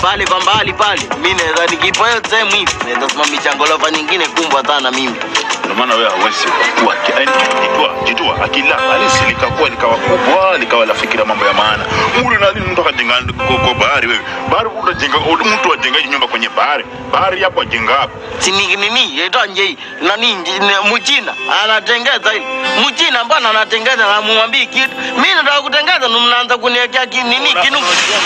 pale kwa mbali pale, mi naweza nikipo hiyo sehemu hivi naweza simamisha ngorofa nyingine kumbwa sana mimi. Ndio maana wewe hauwezi kukua. Yaani jitwa, jitwa akila halisi likakuwa likawa kubwa likawa lafikira mambo ya maana. Muli na nini mtu akajenga kwa kwa bahari wewe. Bahari utajenga mtu ajengaje nyumba kwenye bahari? Bahari hapo ajenga hapo. Si ni nini yaitwa nje nani nje- ni- mchina anatengeza hili mchina mbona anatengeza na mumwambii kitu mi nataka kutengeza ndo mnaanza kuniwekea ki- nini kinu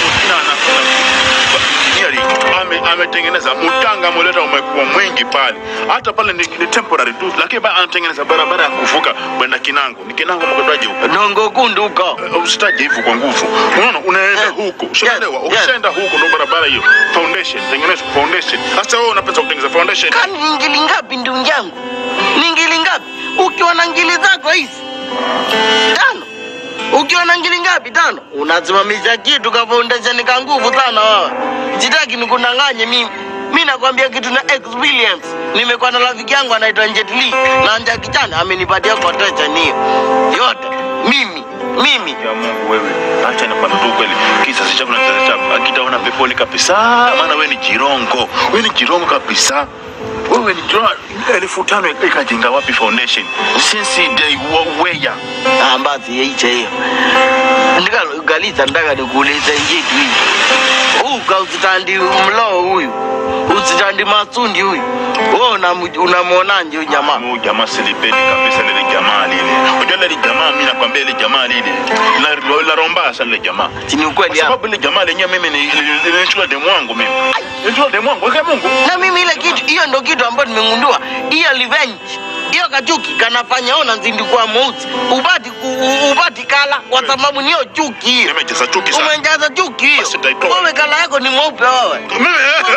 ame ametengeneza mtanga ameleta umekuwa mwingi pale, hata pale ni, ni temporary tu, lakini bado anatengeneza barabara ya kuvuka kwenda Kinango. Ni Kinango mkataje huko? dongo kundu huko Usitaje hivyo kwa nguvu, unaona, unaenda Yes, huko, yes, ushaelewa? yes. Ukishaenda huko ndo barabara hiyo, foundation tengeneza foundation. Sasa wewe unapenda kutengeneza foundation kani ni ngili ngapi ndugu yangu ni ngili ngapi ukiwa na ngili zako hizi tano ukiwa na ngili ngapi tano unasimamisha kitu ka foundation ka nguvu sana wewe sitaki nikudanganye mimi mi nakwambia kitu na experience nimekuwa na rafiki yangu anaitwa Jet Li na Jackie Chan amenipatia quotation hiyo yote mimi mimi ya Mungu wewe, acha nikwambie tu kweli, kisasi chako na kisasi chako akitaona peponi kabisa, maana wewe ni jirongo, wewe ni jirongo kabisa. Wewe ni jirongo, elfu tano ikajenga wapi foundation since day wa- where Ah, basi yaicha hiyo ndikagaliza ndaka nikuulize njitu hii huu kausitandi mloo huyu usitandi masundi huyu wewe unamu- unamwonaje huyu jamaa Huyu jamaa silipendi kabisa lile jamaa lile. Unajua lile jamaa mimi nakwambia lile jamaa lile. La la romba sana lile jamaa. chini Kwa ukweli hapa sababu lile jamaa lenyewe mimi ni nilichukua demu wangu mimi. Nilichukua demu wangu kwa Mungu. na mimi ile kitu hiyo ndo kitu ambayo nimegundua hiyo revenge hiyo kachuki kanafanya ona nzindikuwa mweusi ubati ku, u- ubati kala kwa sababu niyo chuki hiyo Nimejaza chuki sana. umejaza chuki hiyo Basi nitaitoa. wewe kala yako ni mweupe wewe Mimi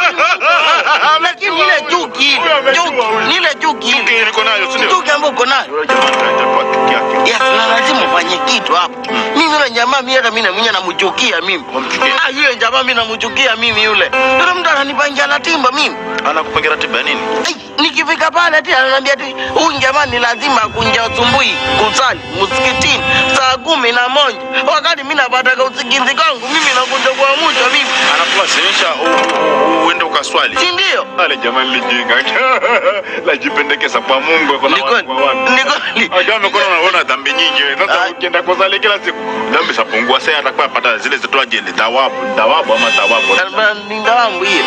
lakini ile chuki ile Huyu amejua chuki huyu. ni ile chuki ile Chuki niko nayo si ndio? chuki ambayo uko nayo Yule jamaa atatoa chuki yake. yes na lazima ufanye kitu hapo mimi yule jamaa mimi hata mimi na mwenyewe namchukia mimi Wamchukia. ah yule jamaa mimi namchukia mimi yule yule mtu ananipangia ratiba mimi Anakupangia ratiba ya nini? Ai, nikifika pale ati ananiambia ati huyu jamaa ni lazima akunja asubuhi kusali msikitini saa kumi na moja wakati mimi napata usingizi kwangu mimi nakunja kwa mwisho mimi Anakulazimisha u- u- uende ukaswali. si ndio Ale jamaa lilijinga. Lajipendekeza kwa Mungu kwa Ni kweli, ni kweli. Ajua amekuwa anaona dhambi nyingi. Sasa Ah. ukienda kusali kila siku dhambi zapungua. Sasa atakuwa apata zile zitoaje ni thawabu, thawabu ama thawabu. ni ndawangu hiyo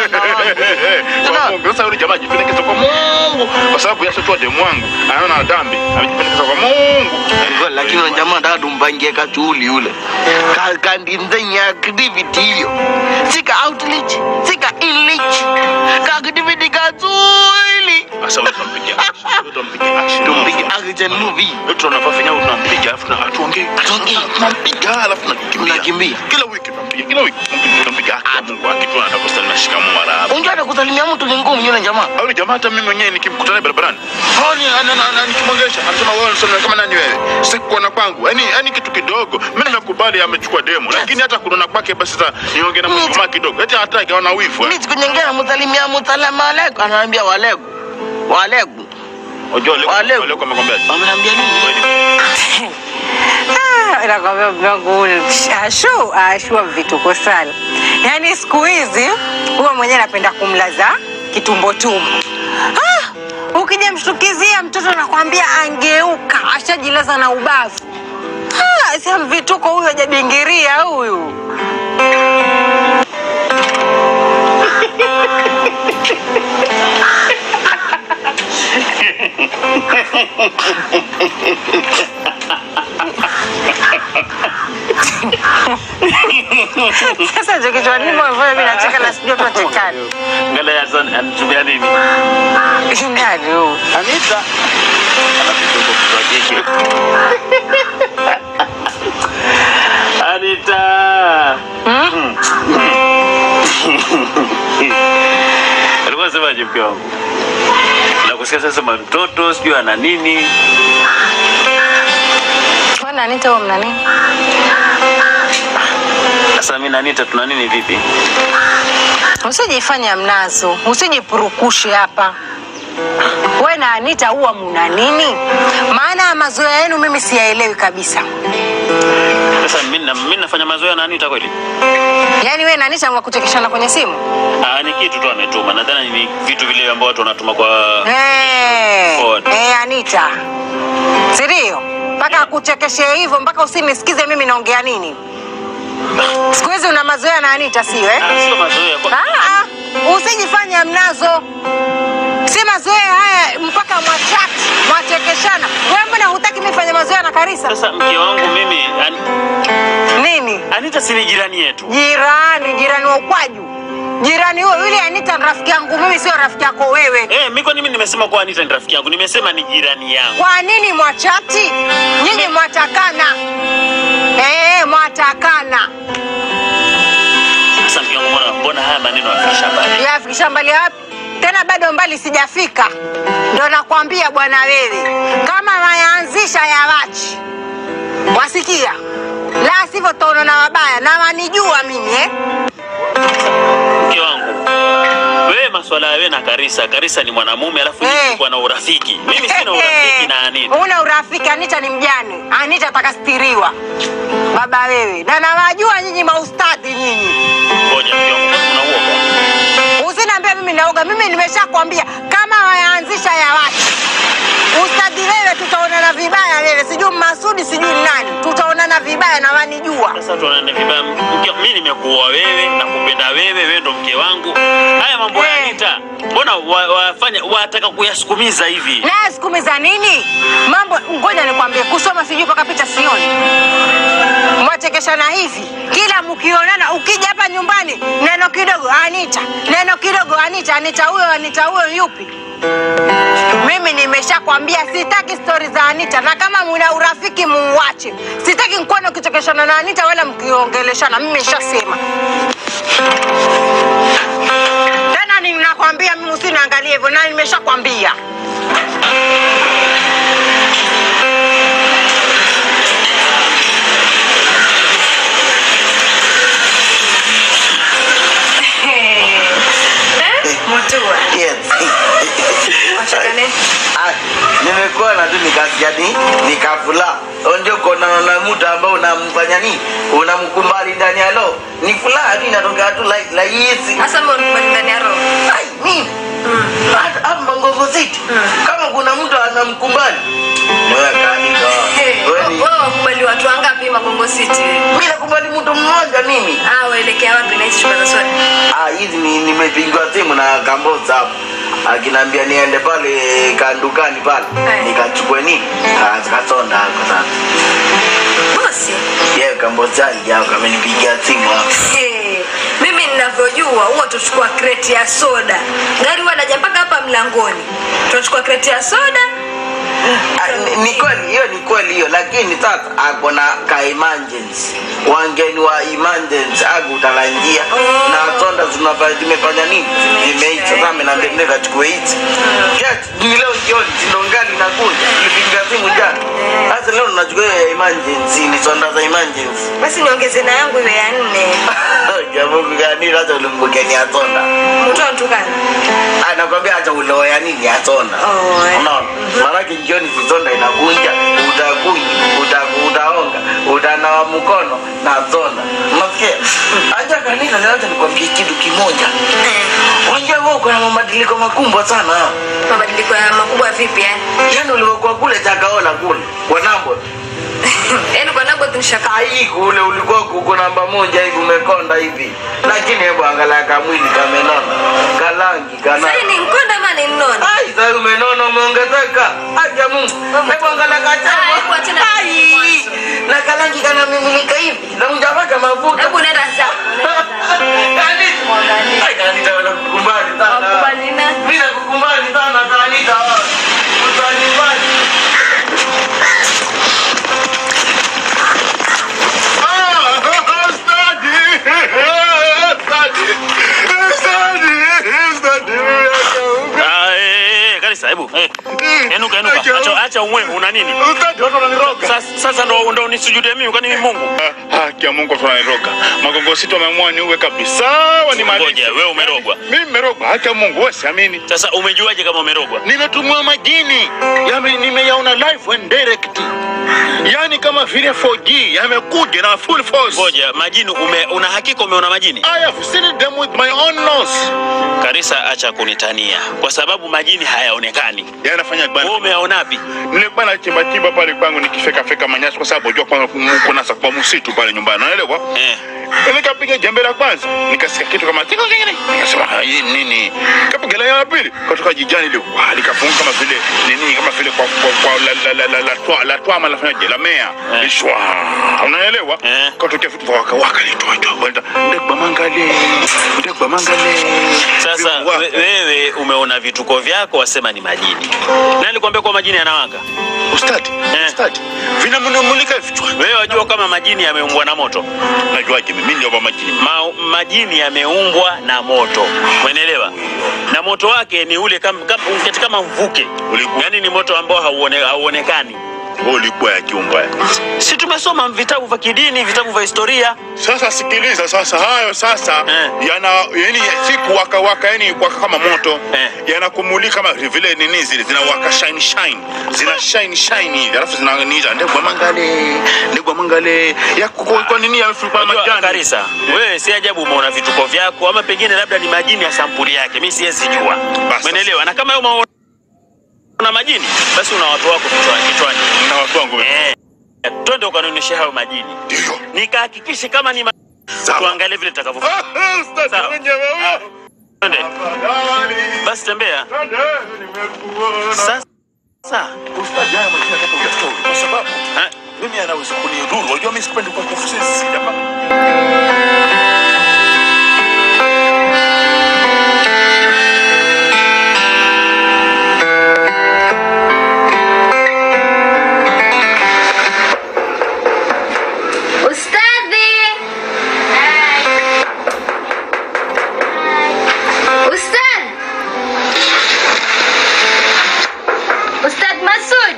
Kwa Mungu. Sasa yule jamaa ajipendekeza kwa Mungu kwa sababu yashatua demu wangu. Anaona dhambi, amejipendekeza kwa Mungu. Ngoja, lakini yule jamaa nataka tumpangie kachuuli yule Ka- kandinzenya activity hiyo sika outreach sika inreach ka activity kachuuli Sasa wewe utampigia action. Wewe utampigia action. tumpige action movie Wewe tunafaa fanya tunampiga alafu na atuongee. Atuongee. Tunampiga alafu tunakimbia. Tunakimbia. Kila wiki tunampiga. Kila wiki tunampiga haki ya Mungu akitu anataka kusali na shikamoo mara hapo. unjua hata kusalimia mtu ni ngumu yule jamaa Au jamaa hata mimi mwenyewe nikimkutana barabarani. Honi ana ana nikimwongelesha anasema wewe unasema kama nani wewe? Sikuona kwangu. Yaani yaani kitu kidogo. Mimi nimekubali amechukua demo lakini hata kunona kwake basi sasa niongee na Mimi- mtu kidogo. Eti hataki ana wivu. mi siku nyingine namsalimia musalamu alaikum anaambia walegu walegu Unajua leo Wale- leo amekwambia. wamenambia nini Ah, nakwambia mdogo huyu ashu ashua vituko sana yaani siku hizi huwa mwenyewe anapenda kumlaza kitumbo tumbo ah, ukija mshtukizia mtoto nakwambia angeuka ashajilaza na ubavu ah, sa vituko huyu ajabingiria huyu sasa ndio kichwani mwangu mimi nacheka na sijui tunachekana Ngala ya son anatumia nini? ndani huyu Anita. Anapitoka kwa kike. Anita. Alikuwa semaje mke wangu? Nakusikia sasa sema mtoto sijui ana nini. Bwana Anita huwa mna nini? Sasa mimi na Anita tuna nini vipi? Usijifanya mnazo, usijipurukushe hapa. we na Anita huwa muna nini? Maana mazoea yenu mimi siyaelewi kabisa. Sasa mimi na- mimi nafanya mazoea na Anita kweli? Yaani we na Anita mwa kuchekeshana kwenye simu? Ah, ni kitu tu ametuma. Nadhani ni vitu vile ambavyo watu wanatuma kwa Eh, Forward. eh, Anita, si ndio? Mpaka akuchekeshe hivyo, mpaka usinisikize mimi naongea nini. Siku hizi una mazoea na Anita, sio eh? Ah, sio mazoea. Kwa- Ah, ah, usijifanye mnazo, si mazoea haya mpaka mwachati mwachekeshana. Wewe mbona hutaki mimi fanye mazoea na Karisa? Sasa mke wangu mimi An... Nini? Anita si ni jirani yetu. Jirani, jirani wa ukwaju, jirani huyo yule Anita ni rafiki yangu mimi, sio rafiki yako wewe. Eh, mimi kwa nini nimesema kwa Anita ni rafiki yangu? Nimesema ni jirani yangu. Kwa nini mwachati? Nyinyi mwatakana, eh, mwatakana. Sasa mke wangu mbona mbona haya maneno yafikisha mbali? yafikisha mbali wapi tena bado mbali sijafika ndo nakwambia bwana wewe kama wayaanzisha ya wachi wasikia la sivyo taonana wabaya na wanijua mimi eh? Mke wangu. Wewe maswala ya wewe na Karisa, Karisa ni mwanamume alafu Eh. hey. na urafiki. Mimi sina urafiki na Anita. una urafiki anita ni mjane anita atakastiriwa baba wewe na nawajua nyinyi maustadhi nyinyi Ngoja mke wangu, kwani una uoga? usiniambia mimi naoga mimi nimeshakwambia kama wayaanzisha ya watu ustadhi wewe tutaonana vibaya wewe sijui masudi sijui nani tutaonana vibaya na wanijua Sasa tuonane vibaya. Mke- Mimi nimekuoa wewe, nakupenda wewe, wewe ndo mke wangu. Haya mambo ya Eh. Anita, mbona wa- wafanya wataka kuyasukumiza hivi? naye sikumi za nini mambo ngoja nikwambie kusoma sijui mpaka picha sioni mwachekeshana hivi kila mkionana ukija hapa nyumbani neno kidogo anita neno kidogo anita anita huyo anita huyo yupi mimi nimeshakwambia sitaki stori za anita na kama muna urafiki muuache sitaki nkuone ukichekeshana na anita wala mkiongeleshana mimi nishasema tena ninakwambia mimi usiniangalie hivyo na nimeshakwambia Mutua. Yes. Ah, nimekuona tu nikasikia ni nikafula ndio kona na mtu ambao unamfanya nini unamkumbali ndani ya roho ni furaha tu inatokea tu like like hizi Hasa mbona unakubali ndani ya roho? ai mimi hata hapa Mangogo City kama kuna mtu anamkumbali wewe kanisa Hey, wewe ni wewe wakubali watu wangapi Magongo City? mimi nakubali mtu mmoja mimi Ah, waelekea wapi na hizi chupa za soda? Ah, hizi ni nimepigiwa simu na Kamboza hapo akiniambia niende pale kandukani pale Eh. nikachukue nini Ah, kasonda hapo sasa Bosi. yeye Kamboza alijao kamenipigia simu hapo Hey, mimi ninavyojua huwa tutachukua kreti ya soda. Gari huwa naja mpaka hapa mlangoni. Tunachukua kreti ya soda. Ah, ni- ni kweli hiyo ni kweli hiyo lakini sasa ako na ka emergency wangeni wa emergency aku utalanjia Oh. na sonda zinafanya zimefanya nini zimeisha sasa amenambia nenda kachukue hizi Yes, ni leo jioni sindo ngali nakuja nilipiga simu jana sasa leo tunachukua hiyo ya emergency ni sonda za emergency Basi niongeze na yangu iwe ya nne. jamungu gani sasa ulimbukeni ya sonda Mtu anatukana. anakwambia hata uloya nini ya sonda Oh, eh. unaona maanake jioni zizonda inakunja utakunywa uta- utaonga utanawa mkono na sonda unasikia aja kanisa sasa nikwambie kitu kimoja unajua wewe uko na mabadiliko makubwa sana Mabadiliko ya makubwa vipi yani? yaani ulivyokuwa kule chakaona kule kwa nambo Yaani kwa nabo tunashaka. ai kule ulikuwa kuko namba moja hivi umekonda hivi lakini hebu angalia kamwili kamenona kalangi kana Sasa ni mkonda ama ni mnono? Ai, sasa umenona umeongezeka. Acha Mungu. Hebu angalia Ah, hebu kachama. achana na Ai, mwanzo. na kalangi kana mimilika hivi. Na mjapaka mafuta. Hebu nenda zako. Kanita. Mwangalie. Ai, kanita wala kukumbali sana. Wakubali na- Mimi nakukumbali sana kanita. Utanibali. Ah, eh, eh, Karisa, hebu. Eh. Enuka, enuka. Acha acha umwe, una nini? Sasa sasa ndo ndo nisujudie mimi kwani mimi Mungu? haki ya Mungu tunaniroga. Magongo sito wameamua niuwe kabisa, wanimalize. Ngoja, wewe umerogwa. Mimi nimerogwa, haki ya Mungu, wewe siamini. Sasa umejuaje kama umerogwa? Nimetumiwa majini, yame nimeyaona live and direct, yani kama vile 4G yamekuja na full force. Ngoja, majini ume, una hakika umeona majini? I have seen them with my own nose. Karisa, acha kunitania kwa sababu majini hayaonekani. Yanafanya Wewe bana. umeona wapi? Nilikuwa na chimba chimba pale kwangu nikifeka feka manyasi kwa sababu unajua kwanza kuna kwa msitu pale nyumbani, unaelewa? Eh. Nikapiga jembe la kwanza, nikasikia kitu kama tiko kingine. Nikasema "Ah, hii nini? Kapiga la ya pili, kutoka jijani ile wa likafunga kama vile nini kama vile kwa kwa, kwa la la la la la twa la twa la fanya la mea. Eh. Ishwa. Unaelewa? Eh. Kutoka vitu vya waka waka litoa tu. Wenda ndekwa mangale. Ndekwa mangale. Sasa Vitu wako. we- wewe umeona vituko vyako, wasema ni majini. Nani alikwambia kwa majini yanawaka? Ustadi. Eh. Ustadi. Vinamulika vichwa. Wewe wajua kama majini yameumbwa na moto? Najuaje mimi ndio majini. Ma, majini yameumbwa na moto, umeelewa? Na moto wake ni ule kama, kama, kama, kama mvuke, Ulikuwa- yaani ni moto ambao hauone, hauonekani. Wewe ulikuwa ya kiumba. Si tumesoma vitabu vya kidini, vitabu vya historia. Sasa sikiliza sasa, hayo sasa Eh. yana yani siku waka waka yani waka kama moto Eh. yanakumulika kama vile nini zile zinawaka shine shine zina shine shine hivi alafu zinaniza ndegwa mangale ndegwa mangale ya kwa, kwa nini ya kwa Unajua, majani Karisa, wewe si ajabu umeona vituko vyako, ama pengine labda ni majini ya sampuli yake, mimi siwezi jua, Basi. umeelewa? Na kama wewe una majini, basi una watu wako kichwani kichwani. na watu wangu Eh, twende ukanionyeshe hayo majini, ndio nikahakikishe kama ni ma... Sawa. tuangalie vile tutakavyo. Ah, ustadi Sawa. mwenyewe huyo. Twende Afadhali. basi, tembea Twende, nimekuona. sasa. Ustadi haya majina nataka uyatoe kwa sababu Eh, mimi anaweza kunidhuru. Unajua mimi sipendi kwa kufusisi jamaa. Ustadhi! Ustadh! Ustadh Masud!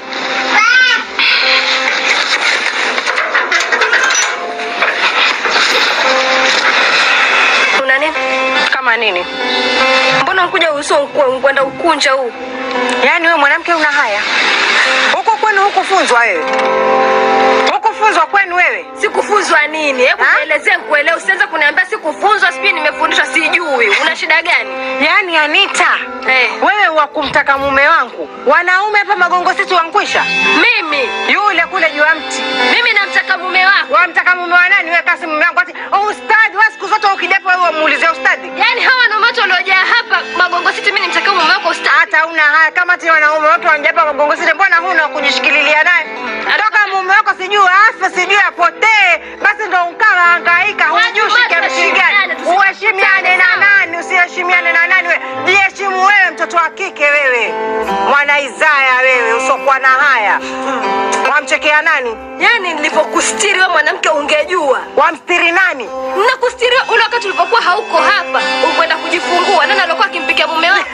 Una nini? Kama nini? Mbona ukuja uso kwenda ukunja huu? Yaani wewe mwanamke una haya? Huko kwenu hukufunzwa wewe? Hukufunzwa kwenu wewe? Sikufunzwa nini? Hebu Ha? nielezee nikuelewe. Usianze kuniambia sikufunzwa, sijui nimefundishwa, sijui. Una shida gani? Yaani Anita, Eh. wewe wa kumtaka mume wangu, wanaume hapa magongo sisi wankwisha. Mimi Yule kule juu ya mti mimi namtaka mume wako. wamtaka mume wa nani? Wewe kasi mume wangu ati oh, ustadi. Wewe siku zote ukidepo wewe umuulize ustadi. Yaani hawa wanaume wote waliojaa hapa Magongo City, mimi nimtaka mume wako ustadi. Hata una haya kama ti wanaume wote wanjapa magongo sisi, mbona huna wa kujishikililia naye? Toka mume wako sijui afe sijui apotee, basi ndo ukawa hangaika, Watu hujui wote shike mshigani. waheshimiane, tusi- Uheshimiane na sawa. nani? Usiheshimiane na nani? Wewe jiheshimu wewe, mtoto wa kike wewe, mwana Isaya wewe, usokuwa na haya. Wamchekea nani? Yaani nilivyokustiri wewe mwanamke ungejua. Wamstiri nani? Nakustiri ule wakati ulipokuwa hauko hapa, ukwenda kujifungua. Nani alikuwa akimpikia mume wako?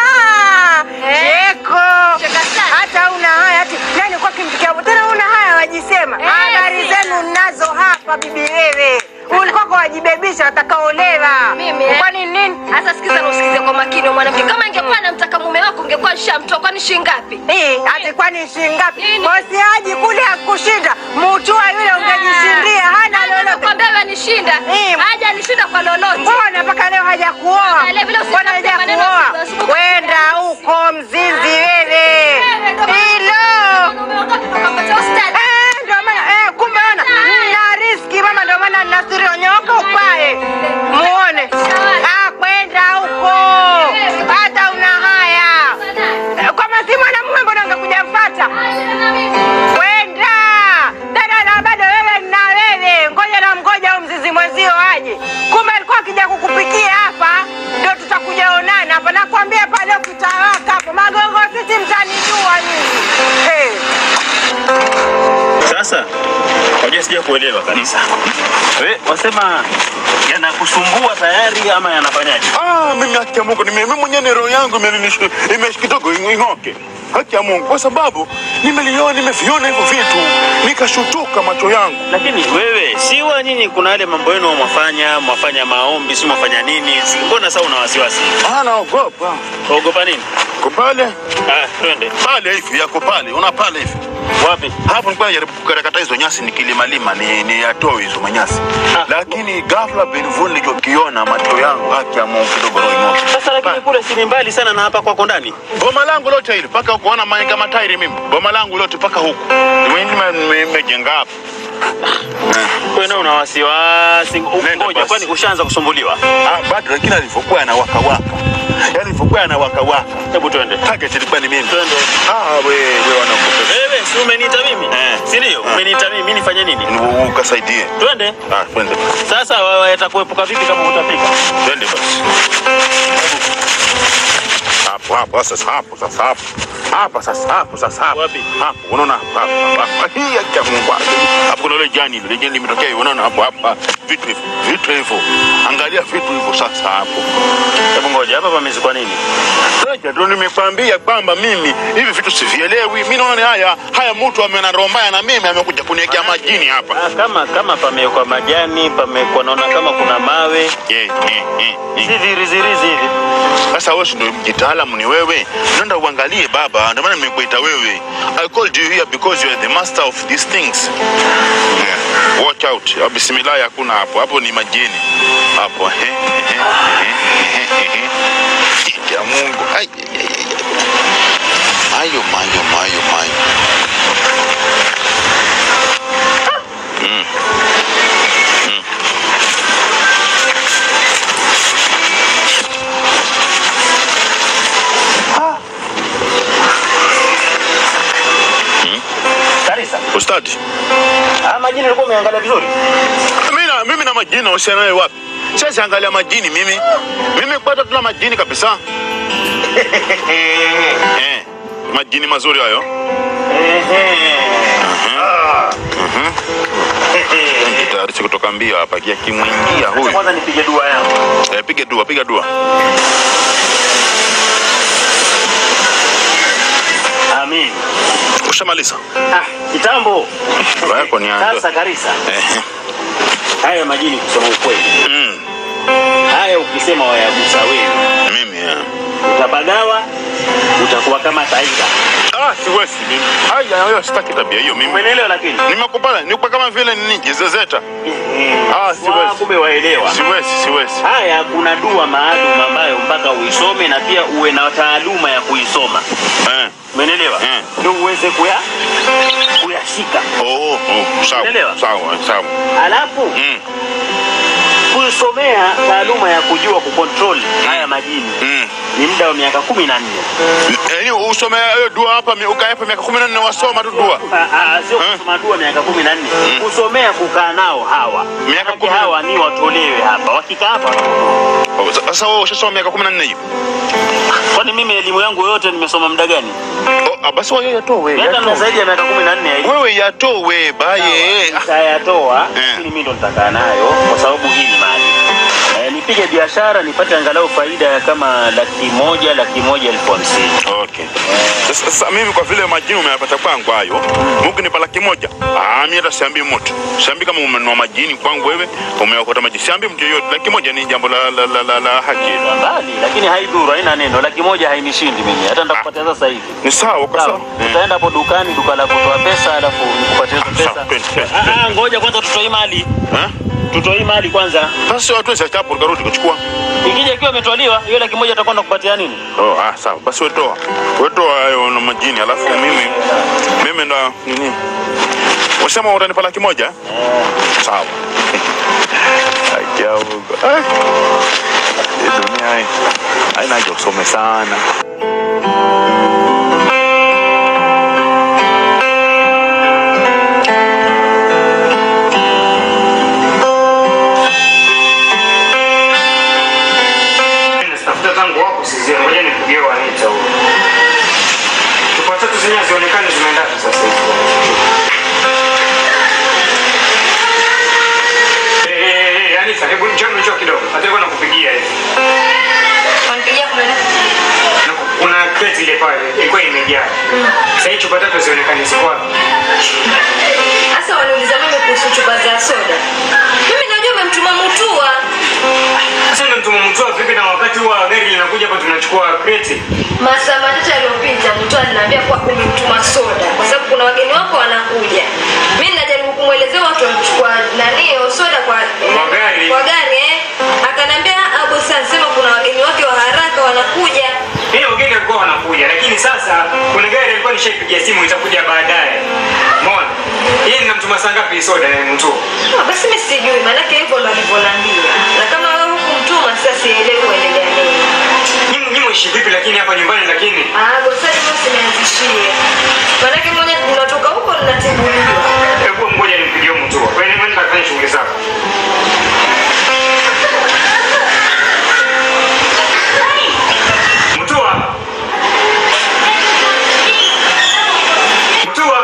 Cheko. Cheka sana. Hata una haya ati nani kwa kimpikia tena una haya wajisema. Eh, Habari sina. zenu nazo hapa bibi wewe. Ulikuwa kwa wajibebisha watakaolewa. Mimi, eh? Kwani nini? Sasa sikiza na usikize kwa makini wewe mwanamke. Kama ingekuwa anamtaka mume wako ungekuwa shamtoa kwani shilingi ngapi? Eh, ati kwani shilingi ngapi? Nini? Bosi haji kule akushinda. Mutua yule ungejishindia hana Nani lolote. anakuambia wewe anishinda? Eh. Haja anishinda kwa lolote. Mbona mpaka leo haja kuoa? Vile vile usitafute Mbona haja maneno kuoa? usibuku- Kwenda huko mzinzi wewe. Wewe ndo- Hilo. Mume wako akakupata ustadi. Eh, ndio maana eh, kumbe ona na riski mama, ndio maana nasirio nyoka upae muone. Ah, kwenda huko hata una haya Eh, kama si mwanamume, mbona ungekuja mfata kwenda dada, na bado wewe na wewe, ngoja na mgoja au mzizi mwenzio aje. Kumbe alikuwa akija kukupikia hapa, ndio tutakuja onana hapa. Nakwambia pale ukitawaka hapo magongo, sisi mtanijua nyinyi hey. Sasa Unajua sija kuelewa kabisa. Wewe wasema yanakusumbua tayari ama yanafanyaje? Ah, mimi haki ya Mungu nime- mimi mwenyewe ni roho yangu imenish- ime kidogo ing'oke. Haki ya Mungu kwa sababu nimeliona nimeviona hivyo vitu nikashutuka macho yangu. Lakini wewe si wa nyinyi, kuna yale mambo yenu mwafanya, mwafanya maombi, si mwafanya nini? Si- Mbona sasa una wasiwasi? Ah, naogopa. Ogopa nini? Ko pale Ah, twende. pale hivi yako pale, una pale hivi. Wapi? Hapo nilikuwa najaribu kukarakata hizo nyasi nikilimalima ni, ni atoe hizo manyasi. Ah. Lakini ghafla benvuni nilichokiona macho yangu haki ya Mungu kidogo roho ing'oke. Sasa lakini kule si ni mbali sana na hapa kwako ndani. Boma langu lote hili mpaka huko ona manyika matairi mimi. Boma langu lote mpaka huku. Nime- nime- Nimejenga hapa. Wewe ndio una wasiwasi. Nenda Ngoja, basi. kwani ushaanza kusumbuliwa? Ah, bado lakini alivyokuwa anawaka waka. Yaani alivyokuwa anawaka waka. Hebu twende. Target ilikuwa ni mimi. Twende. Ah, wewe wewe wanakupa. Wewe si umeniita mimi? Eh. Si ndio? Umeniita mimi, mimi nifanye nini? Ni ukasaidie. Twende. Ah, twende. Sasa wewe yatakuepuka vipi kama utafika? Twende basi. Hapo hapo sasa hapo sasa hapo. Hapa sasa hapo sasa hapo. Wapi? Hapo unaona hapa hapa. hapa. Hii ya kia Mungu. Hapo kuna ile jani ile jani limetokea hivi, unaona hapo hapa. Vitu hivyo. Vitu hivyo. Angalia vitu hivyo sasa hapo. Hebu ngoja, hapa pamezikwa nini? Sasa ndio nimekwambia kwamba mimi hivi vitu sivielewi. Mimi naona haya haya mtu amenena roho mbaya na mimi amekuja kuniwekea majini hapa. Ah, kama kama pamewekwa majani, pamekuwa naona kama kuna mawe. Eh, eh, eh, eh. Si virizirizi hivi. Sasa wewe si ndio mjitaalamu ni wewe. Nenda uangalie baba, ndio maana nimekuita wewe. I called you here because you are the master of these things. Yeah. Watch out. Ah, Bismillah hakuna hapo. Hapo ni majini. Hapo. eh, eh, eh, eh, eh, eh. Ya Mungu. Ai, ai, ai, ai. Mayo, mayo, mayo, mayo. Mm. Mm. Karisa. Ustadi. Ah, majini ulikuwa umeangalia vizuri. Mimi na mimi na majini nahusiana naye wapi? Sasa angalia majini mimi. Mimi kupata tuna majini kabisa. eh, majini mazuri hayo. Tayari si kutoka mbio hapa kia kimwingia Acha huyu. kwanza nipige dua yangu. Eh, piga dua, piga dua. Amin. Ushamaliza? Ah, kitambo. Dua yako ni ando. Sasa Karisa, Eh. haya majini kusema ukweli. Mm. Haya ukisema wayagusa wewe, Mimi eh. utabagawa, utakuwa kama taira. Ah, siwezi mimi. Haya, hiyo sitaki tabia hiyo mimi. Umeelewa lakini? Nimekupata, nikupa kama vile nini jezezeta. Ah, siwezi. Wa, kumbe waelewa. Siwezi, siwezi. Haya, kuna dua maalum ambayo mpaka uisome na pia uwe na taaluma ya kuisoma. Eh. Umeelewa? Mm. Ndio uweze kuya kuyashika. Oh, oh, sawa. Unaelewa? Sawa, sawa. Alafu Mm. kusomea taaluma ya kujua kucontrol haya majini Mm. ni muda wa miaka kumi na nne. Yaani usome hiyo dua hapa mi- ukae hapa miaka 14 wasoma tu dua. Ah, ah, Sio Eh? kusoma dua miaka kumi na nne, kusomea kukaa nao hawa Miaka Manake kumi na- hawa ni watolewe hapa, wakikaa hapa Oh, sa- Sasa wewe ushasoma miaka 14 hiyo. kwani mimi elimu yangu yote nimesoma muda gani? Oh, ah, basi wewe yatoe. Miaka na yatoe. zaidi ya miaka kumi na nne hivi. Wewe yatoe baye. Ah, Nitayatoa, Eh. lakini mimi ndo nitakaa nayo kwa sababu hii ni mali. Eh, nipige biashara nipate angalau faida ya kama laki moja laki moja elfu hamsini. Okay. Sasa, sasa mimi kwa vile majini umeyapata kwangu hayo, Mungu nipa laki moja. Ah, mimi hata siambii mtu. Siambii kama umenunua majini kwangu wewe, umeokota majini. Siambii mtu yeyote. Laki moja ni jambo la la, la, la, la haki. Mbali, lakini haidhuru, haina neno. Laki moja hainishindi mimi, hata nitakupatia sasa hivi. Ni sawa kwa Sawa, sawa. utaenda hapo dukani, duka la kutoa pesa, alafu nikupatie hizo Sawa, pesa. twende, twende, Ah, twende. ah, ngoja kwanza tutoe mali, Eh? tutoe mali kwanza. Sasa watu wese chapo tukarudi kuchukua. Ikija ikiwa imetwaliwa hiyo laki moja atakwenda kupatia nini? Oh, ah, sawa. Basi wetoa. Wetoa hayo na majini alafu mimi mimi ndo nini? Wasema utanipa laki moja? eh? Sawa. Akia Mungu. Eh. Hii dunia hii haina haja usome sana. Tafuta tangu wako sizia, ngoja nipigie Wanita huyo. Chupa tatu zenyewe zionekane zimeenda wapi sasa hivi. kidogo. Hata nilikuwa nakupigia hivi. Wanipigia kuna nini? Na Kuna kreti ile pale ilikuwa imejaa. Sasa hii chupa tatu zionekane ziko wapi? Sasa waniuliza mimi kuhusu chupa za soda. Mimi najua umemtuma Mutua. Sasa ndio mtu mtua vipi na wakati huwa gari linakuja hapa tunachukua kreti. Masaa machache yaliyopita Mutua aliniambia kuwa umemtuma soda kwa sababu kuna wageni wako wanakuja. Mimi najaribu kumwelezea watu wamchukua nani hiyo soda kwa Kwa gari. Kwa gari eh. Akaniambia Abu sema kuna wageni wake wa haraka wanakuja. Hiyo wageni walikuwa wanakuja, lakini sasa kuna gari alikuwa nishaipigia simu itakuja baadaye. Umeona? Yeye ninamtuma saa ngapi hii soda ya mtu? Ah, basi mimi sijui maanake hivyo ndo alivyoniambia. Na kama wewe hukumtuma sasa sielewi uendelea nini. Nyinyi nyinyi mwishi vipi lakini hapa nyumbani lakini? Ah, gosani mimi usinianzishie. Maanake mwenye unatoka huko ninatibuliwa. Hebu ngoja nimpigie mtu. Kwa hiyo nenda kafanye shughuli zako. Mtua. Mtua.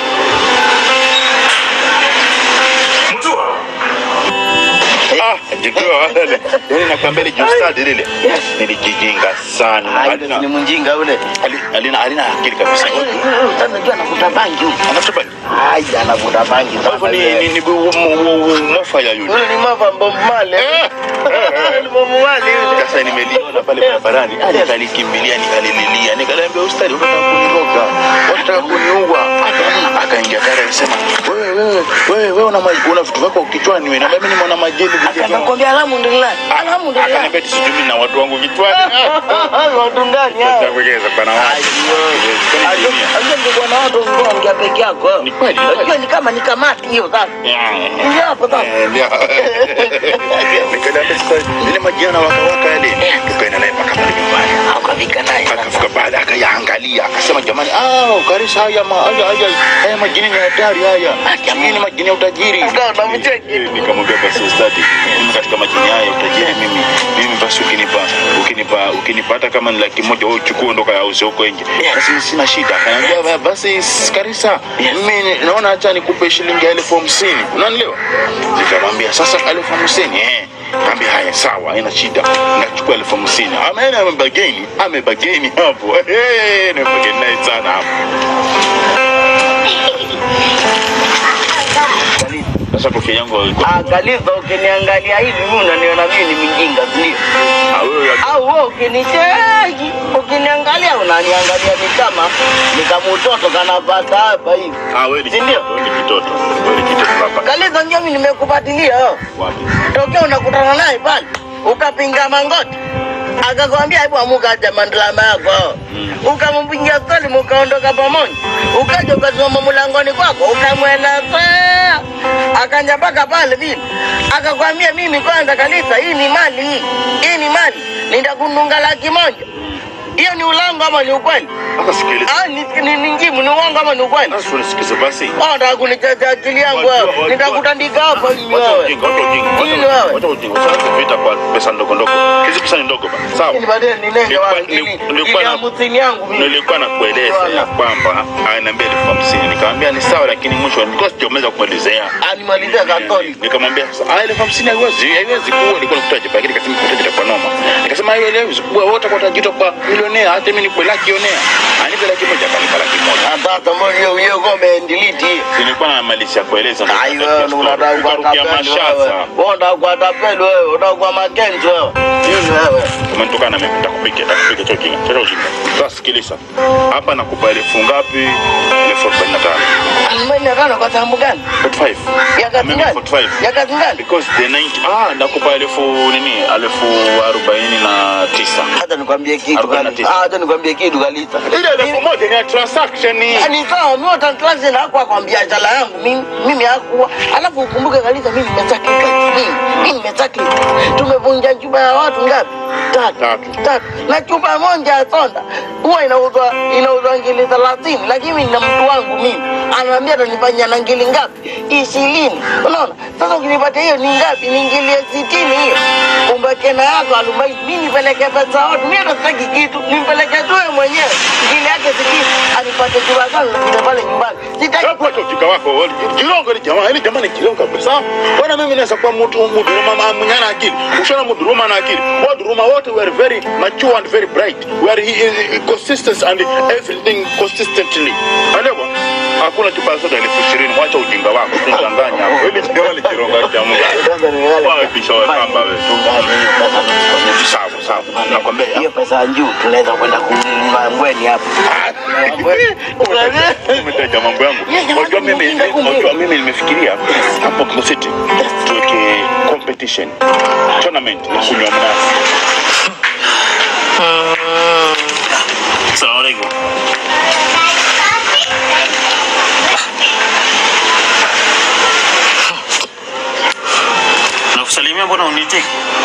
Mtua. Ah, jikiwa wale. Yaani nakwambia ile justadi lile. Nilijijinga sana. Halina ni mjinga ule. hali- halina halina akili kabisa. Unajua anavuta bangi huyu. Anafuta bali. Ai, anavuta bangi Kwa hivyo sana. ni yule. ni ni bu- mu- mu- mu- mofaya yule. Yule ni mava mbomale. Eh, eh, Ni mbomale yule. Sasa nimeliona pale barabarani, nikalikimbilia nikalililia, nikaliambia ustadi, unataka kuniroga, unataka kuniua. Akaingia kare akasema, wewe wewe wewe wewe una ma- una vitu vyako kichwani wewe, na mimi nimeona majini vitu vyako. Akakwambia alhamdulillah. Alhamdulillah. Akaniambia eti sijui mimi na watu wangu kichwani. Watu ndani hao. Nitakueleza bana wapi. Ajua ndio bwana watu ongea peke yako. Ni kweli, ni kweli. Unajua ni kama ni kamati hiyo sasa. Ndio hapo sasa. Nikaliambia sasa ile majina wakawaka yale, tukaenda naye mpaka pale nyumbani. Akafika naye. akafika baada akayaangalia akasema jamani ah karisa haya ma, haya haya haya majini ni hatari haya hii ni majini ya utajiri Ukawa unamcheki. Eh, nikamwambia basi ustadi mimi katika majini haya ya utajiri mimi mimi basi ukinipa ukinipa ukinipata kama ni laki moja wewe uchukue ndo kayauze huko nje basi sina shida akaniambia "Ba- basi karisa mimi naona acha nikupe shilingi elfu hamsini unanielewa nikamwambia sasa elfu hamsini eh Kaambia haya sawa, haina shida. Nachukua elfu hamsini. Ameenda amebageni, amebageni hapo. Eh, nimebageni naye sana hapo. Sasa kofia yangu ilikuwa Angaliza ukiniangalia hivi mimi unaniona mimi ni mjinga ndio. Ah, wewe ya- Au wewe ukinicheki, ukiniangalia unaniangalia ni kama ni kama utoto kanapata hapa hivi. ah, wewe ni Si ndio? wewe ni kitoto. Wewe ni kitoto hapa. Angaliza ndio mimi nimekupatilia. wewe. Wapi? Tokea unakutana naye pale ukapinga mangoti akakwambia hebu amuka acha mandalama yako ukampigia stori mukaondoka pamoja ukaja ukasimama mlangoni kwako ukamwelezea akanja mpaka pale vile akakwambia mimi kwanza kanisa hii ni mali hii hii ni mali nitakununga laki moja hiyo ni ulango ama ni ukweli Sasa sikiliza. Ah, ni, ni, ni njimu ni uongo ama ni ukweli Sasa unisikize basi. Oh, nataka kunichezea akili yangu Wajua- wewe wajua- nitakutandika hapa hivi Wacha wewe ujinga, wacha ujinga, wacha Nini ujinga, wewe? wacha ujinga. Usianze vita kwa pesa ndogo ndogo. Hizi pesa ni ndogo bana. Sawa. Lakini baadaye ninenge Nilikuwa- wapi? Ili- nilikuwa ili na- hamsini yangu mimi. nilikuwa nakueleza ya kwamba ananiambia elfu hamsini nikamwambia ni sawa lakini mwisho nilikuwa sijamaliza kumwelezea Animalizia Katoliki. nikamwambia sasa ah, elfu hamsini haiwezi haiwezi kuwa nilikuwa nakutaja lakini nikasema kutaja itakuwa noma nikasema haiwezi kuwa wote kwa tajiri kwa milionea hata mimi nikuwe laki onea anipe laki moja akanipa laki moja Na sasa mbona hiyo hiyo ngome delete hii? nilikuwa namalizia kueleza ndo Ai nikapatia wewe story. unataka kuwa Nikarukia tapeli wewe. Mashasa. Wewe unataka kuwa tapeli wewe, unataka kuwa Makenzi wewe. Nini wewe? umenitokana na mimi nitakupiga nitakupiga cha ujinga cha ujinga sasa sikiliza hapa nakupa elfu ngapi elfu arobaini na tano Arobaini na tano kwa sababu gani? 45 Ya kazi Mimi gani? 45 Ya kazi gani? because the 90 ah nakupa elfu nini elfu arobaini na tisa Hata nikwambie kitu Arobaini na gani? tisa. Ah, hata nikwambie kitu galita. ile elfu moja ni ya transaction Ni sawa, mimi utanklazi na hakuwa kwa biashara yangu mimi mimi hakuwa. Alafu ukumbuke kabisa mimi nimesacrifice. Mimi mimi nimesacrifice. Tumevunja chupa ya watu ngapi? Tatu. Tatu. Tatu. Na chupa moja ya soda huwa inauzwa inauzwa ngili 30 lakini mimi na mtu wangu mimi ananiambia atanifanyia na ngili ngapi? 20. Unaona? Sasa ukinipatia hiyo ni ngapi? Ni ngili ya 60 hiyo. Umbake na yako arobaini. Mimi nipeleke pesa watu. Mimi nataki kitu. Nimpeleke tu wewe mwenyewe. Ngili yake 60. nipate chura zangu zile pale nyumbani. Sitaki Hapo acha ujinga wako. Jirongo ni jamaa, ni jamaa ni jirongo kabisa. Bwana mimi naweza kuwa mtu mduruma ma- mwenye na akili. Ushona mduruma na akili. Wa duruma wote were very mature and very bright. Were he, he, consistent and everything consistently. Alewa. Hakuna chupa ya soda elfu ishirini. Mwacha ujinga wako. Usidanganya hapo. Ili jamaa ni jirongo cha Mungu. Kwanza ni wale- Wewe kisha wewe kamba wewe. Tungane hiyo pesa nikukwambia. Sawa sawa. Nakwambia. Hiyo pesa ya juu tunaweza kwenda kununua mbweni hapa. Umetaja mambo yangu. Unajua mimi unajua mimi nimefikiria hapo Kimo City tuweke competition tournament ya kunywa mnazi. Salamu alaikum. Nakusalimia, mbona unitiki?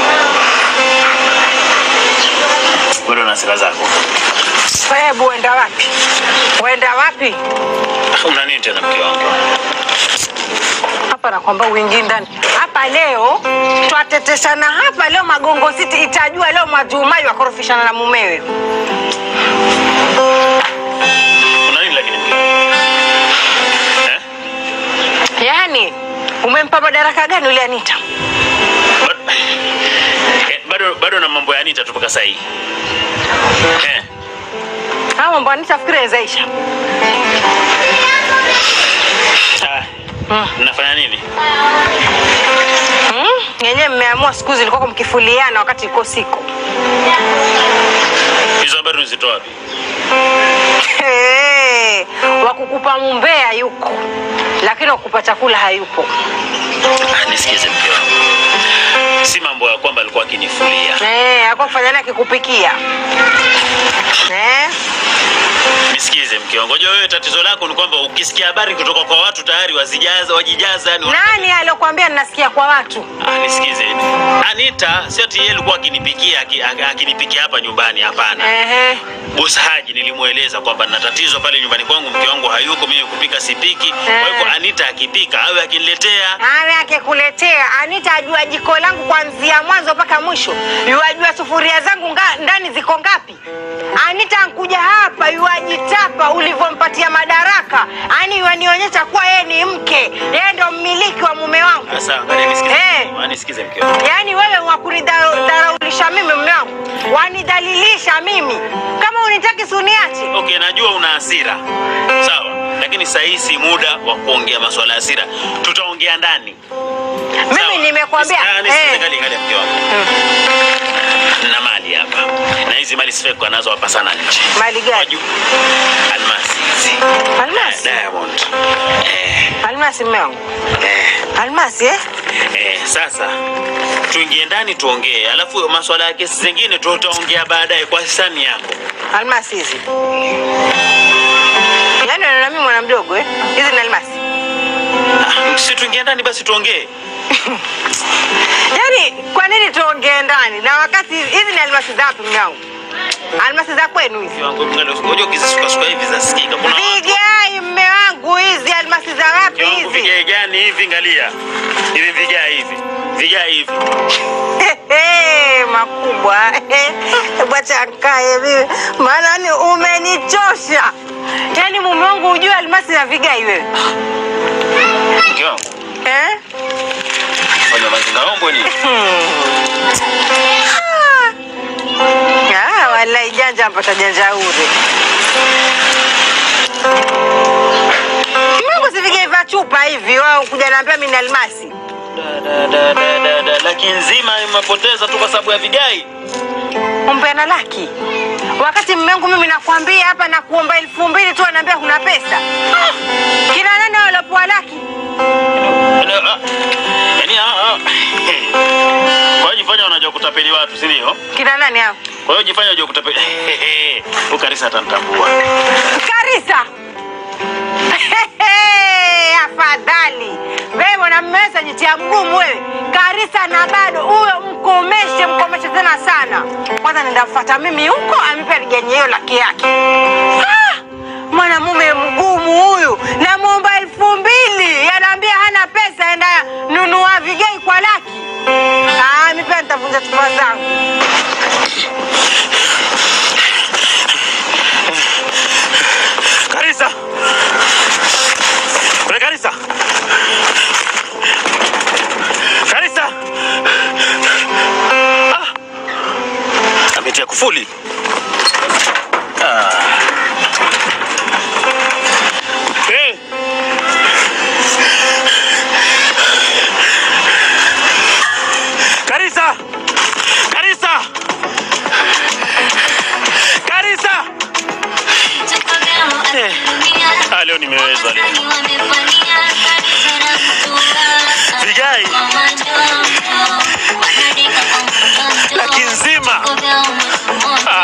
Bado na sira zako. Hebu uenda wapi? Uenda wapi? Una nini tena mke wangu? Hapa nakwamba uingie ndani hapa leo, twateteshana hapa leo. Magongo City itajua leo Mwajumai wakorofishana na mumewe. Una nini lakini mke wangu? Eh? Yaani umempa madaraka gani yule Anita? Bado- Eh, Bado bado na mambo ya Anita tu mpaka sasa hii. Eh. Haya mambo ya Anita fikiri yazaisha. Ah. Nafanya nini? Hmm? Yenyewe mmeamua siku hizi ilikuwa mkifuliana wakati iko siku. Hizo habari unazitoa wapi? Hey, wakukupa mumbea yuko, lakini wakukupa chakula hayupo. Ah, nisikize mke wangu. Si mambo ya kwamba alikuwa akinifulia. Eh, hakuwa kufanya naye akikupikia. Eh? Nisikize mke wangu. Unajua wewe tatizo lako ni kwamba ukisikia habari kutoka kwa watu tayari wazijaza wajijaza yani wana- Nani alokuambia ninasikia kwa watu? Ah, nisikize. Anita sio ati yeye alikuwa akinipikia aki- aki- akinipikia hapa nyumbani hapana. Ehe. Boss Haji nilimweleza kwamba nina tatizo pale nyumbani kwangu, mke wangu hayuko, mimi kupika sipiki. Kwa hivyo Anita akipika awe akiniletea. Awe akikuletea Anita ajua jiko langu kuanzia mwanzo mpaka mwisho, yuajua sufuria zangu nga, ndani ziko ngapi. Anita ankuja hapa yuajitapa ulivyompatia madaraka, ani yuanionyesha kuwa yeye ni mke, yeye ndo mmiliki wa mume wangu. Sasa angalia nisikize. Eh. Ah, Nisikize mke wangu. Yaani wewe wakunidharaulisha mimi mume wangu, wanidhalilisha mimi. Kama unitaki suniache. Okay, najua una hasira. Sawa. Lakini saa hii si muda wa kuongea masuala ya hasira. Tutaongea ndani. Mimi Sawa. nimekwambia Nisi- ah, nisikize, eh, angalia, angalia mke wangu. Na mali hapa. Na hizi mali sifai kuwa nazo hapa sana nje. mali gani? Waju- Almasi hizi. Almasi? Eh, Diamond. Eh, Almasi mume wangu. eh. Almasi eh? Eh, sasa tuingie ndani tuongee, alafu masuala ya kesi zingine tutaongea baadaye kwa hisani yako. Almasi hizi. Yaani unaona mimi mwana mdogo eh? Hizi ni almasi. Ah, si tuingie ndani basi tuongee. Yaani kwa nini tuongee ndani na wakati hizi ni almasi za wapi mume wangu? Almasi za kwenu hizi. Kiwango mngalo ngoja ukizisukasuka hivi zasikika. Kuna watu- Vigai mume wangu hizi almasi za wapi kiwango hizi? vigae gani hivi ngalia. Hivi vigae hivi. Vigae hivi. Hehe, makubwa bwacha nkae mimi maana ni umenichosha yaani mume wangu hujue almasi na vigai wewe Mke wangu. eh? Fanya mazingaombwe ni. Ah, wallahi janja mpata janja ure mungu si vigai vya chupa hivi wao kuja naambia mimi ni almasi Da, da, da, da, da, da. Laki nzima imepoteza tu kwa sababu ya vigai. umpeana laki wakati mume wangu mimi nakwambia hapa na kuomba elfu mbili tu anaambia kuna pesa kina nani walopoa laki Yaani, ah, Yaani ah, ah. Kwa hiyo jifanya unajua kutapeli watu, si ndio? kina nani hao Kwa hiyo jifanya unajua kutapeli. Ukarisa atanitambua. Karisa. Hehe, Afadhali wewe mwanamume jitia mgumu wewe. Karisa na bado uwe mkomeshe, mkomeshe tena sana. Kwanza nenda kufuata mimi huko, amipe ligenye hiyo laki yake. Ah, mwanamume mgumu huyu, namwomba elfu mbili yanaambia hana pesa, enda nunua vigei kwa laki. Ah, mi pia nitavunja chupa zangu. Ah, leo nimeweza leo. Vigai laki nzima. Ah,